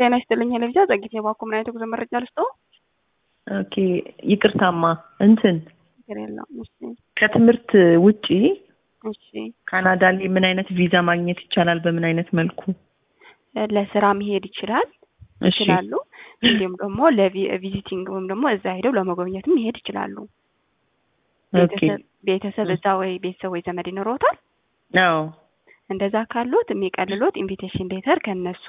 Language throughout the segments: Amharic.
ጤና ይስጥልኝ ሄለቪዛ ጸጊት የባኮ ምን አይነት ጉዞ መረጃ ልስጠው? ኦኬ ይቅርታማ እንትን ችግር የለውም። እሺ ከትምህርት ውጪ እሺ ካናዳ ላይ ምን አይነት ቪዛ ማግኘት ይቻላል? በምን አይነት መልኩ? ለስራ መሄድ ይችላል እሺ ይችላሉ። እንዲሁም ደግሞ ለቪዚቲንግ ወይም ደግሞ እዛ ሄደው ለመጎብኘትም መሄድ ይችላሉ። ኦኬ ቤተሰብ ቤተሰብ እዛ ወይ ቤተሰብ ወይ ዘመድ ይኖረውታል። አዎ እንደዛ ካሉት የሚቀልሎት ኢንቪቴሽን ሌተር ከነሱ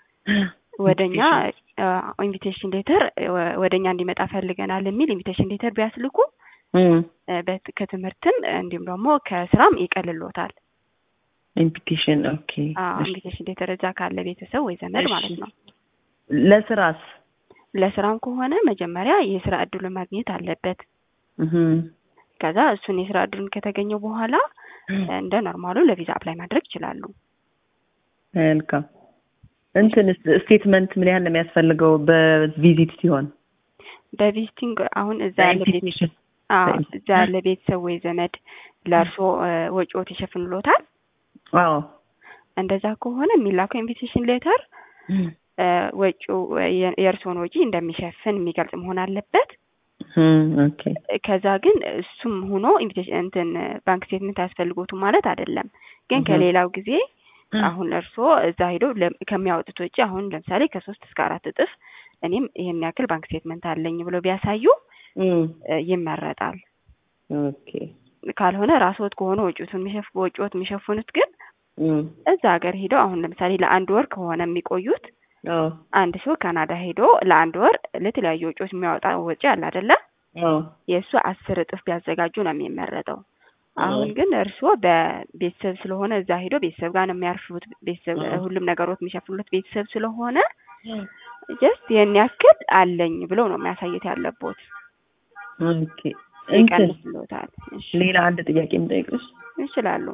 ወደኛ ኢንቪቴሽን ሌተር ወደኛ እንዲመጣ ፈልገናል የሚል ኢንቪቴሽን ሌተር ቢያስልኩ እም እ በት- ከትምህርትም እንዲሁም ደግሞ ከስራም ይቀልሎታል። ኢንቪቴሽን ኦኬ እሺ። ኢንቪቴሽን ሌተር እዛ ካለ ቤተሰብ ወይ ዘመድ እሺ። ማለት ነው። ለስራስ ለስራም ከሆነ መጀመሪያ የስራ እድሉን ማግኘት አለበት። እም ከዛ እሱን የስራ እድሉን ከተገኘው በኋላ እንደ ኖርማሉ ለቪዛ አፕላይ ማድረግ ይችላሉ። መልካም እንትን ስቴትመንት ምን ያህል ነው የሚያስፈልገው በቪዚት ሲሆን? በቪዚቲንግ አሁን እዛ ያለ ቤት ኢንቪቴሽን አዎ እዛ ያለ ቤተሰብ ወይ ዘመድ ለእርሶ ወጪዎት ይሸፍንሎታል። አዎ እንደዛ ከሆነ የሚላከው ኢንቪቴሽን ሌተር ወጪው የ- የእርስዎን ወጪ እንደሚሸፍን የሚገልጽ መሆን አለበት። እም ኦኬ ከዛ ግን እሱም ሆኖ ኢንቪቴሽን እንትን ባንክ ስቴትመንት አያስፈልጎትም ማለት አይደለም። ግን እህ። ከሌላው ጊዜ አሁን እርስዎ እዛ ሄዶ ለ- ከሚያወጡት ወጪ አሁን ለምሳሌ ከሶስት እስከ አራት እጥፍ እኔም ይሄን ያክል ባንክ ስቴትመንት አለኝ ብሎ ቢያሳዩ እም እ ይመረጣል። ኦኬ ካልሆነ ራስዎት ከሆነ ወጪዎቱን የሚሸፍ ወጪዎት የሚሸፍኑት ግን እም እዛ ሀገር ሄደው አሁን ለምሳሌ ለአንድ ወር ከሆነ የሚቆዩት አዎ አንድ ሰው ካናዳ ሄዶ ለአንድ ወር ለተለያዩ ወጪዎች የሚያወጣ ወጪ አለ አይደለ? አዎ የእሱ አስር እጥፍ ቢያዘጋጁ ነው የሚመረጠው። አሁን አዎ። ግን እርስዎ በቤተሰብ ስለሆነ እዛ ሄዶ ቤተሰብ ጋር ነው የሚያርፉት። ቤተሰብ አዎ። ሁሉም ነገሮት የሚሸፍኑት ቤተሰብ ስለሆነ ጀስት ይህን ያክል አለኝ ብለው ነው የሚያሳየት ያለቦት። ኦኬ እንትን ይቀንስሎታል። እሺ ሌላ አንድ ጥያቄ የምጠይቅሽ ይችላሉ።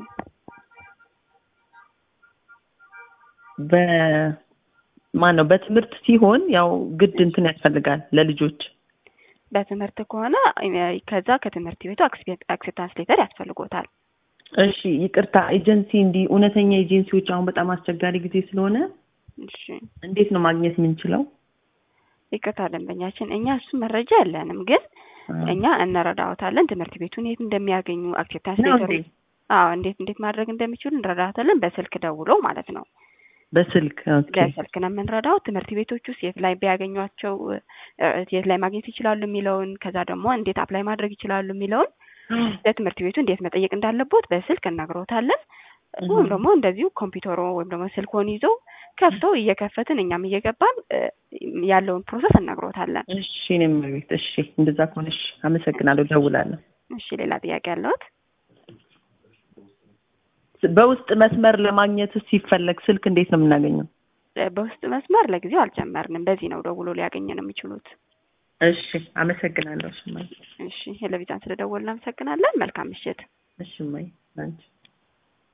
በማን ነው በትምህርት ሲሆን ያው ግድ እንትን ያስፈልጋል ለልጆች በትምህርት ከሆነ እ ከዛ ከትምህርት ቤቱ አክሴፕታንስ ሌተር ያስፈልጎታል። እሺ ይቅርታ ኤጀንሲ እንዲህ እውነተኛ ኤጀንሲዎች አሁን በጣም አስቸጋሪ ጊዜ ስለሆነ እሺ እንዴት ነው ማግኘት የምንችለው ይቅርታ ደንበኛችን፣ እኛ እሱ መረጃ የለንም፣ ግን እኛ እንረዳዎታለን። ትምህርት ቤቱን የት እንደሚያገኙ አክሴፕታንስ ነው ሌተሩ እንዴ? አዎ እንዴት እንዴት ማድረግ እንደሚችሉ እንረዳዎታለን። በስልክ ደውለው ማለት ነው። በስልክ ኦኬ በስልክ ነው የምንረዳው። ትምህርት ቤቶች ውስጥ የት ላይ ቢያገኟቸው እ የት ላይ ማግኘት ይችላሉ የሚለውን ከዛ ደግሞ እንዴት አፕላይ ማድረግ ይችላሉ የሚለውን ለትምህርት ቤቱ እንዴት መጠየቅ እንዳለቦት በስልክ እነግሮታለን። ወይም ደግሞ እንደዚሁ ኮምፒውተሮ ወይም ደግሞ ስልኮን ይዘው ከፍተው እየከፈትን እኛም እየገባን እ ያለውን ፕሮሰስ እነግሮታለን። እሺ እኔም ቤት እሺ እንደዛ ከሆነ እሺ አመሰግናለሁ ደውላለሁ እሺ ሌላ ጥያቄ ያለዎት? በውስጥ መስመር ለማግኘት ሲፈለግ ስልክ እንዴት ነው የምናገኘው እ በውስጥ መስመር ለጊዜው አልጀመርንም። በዚህ ነው ደውሎ ሊያገኘን የሚችሉት። እሺ አመሰግናለሁ እሺ እማዬ እሺ ቴሌቪዥን ስለደወልን እናመሰግናለን። መልካም ምሽት። እሺ እማዬ አንቺ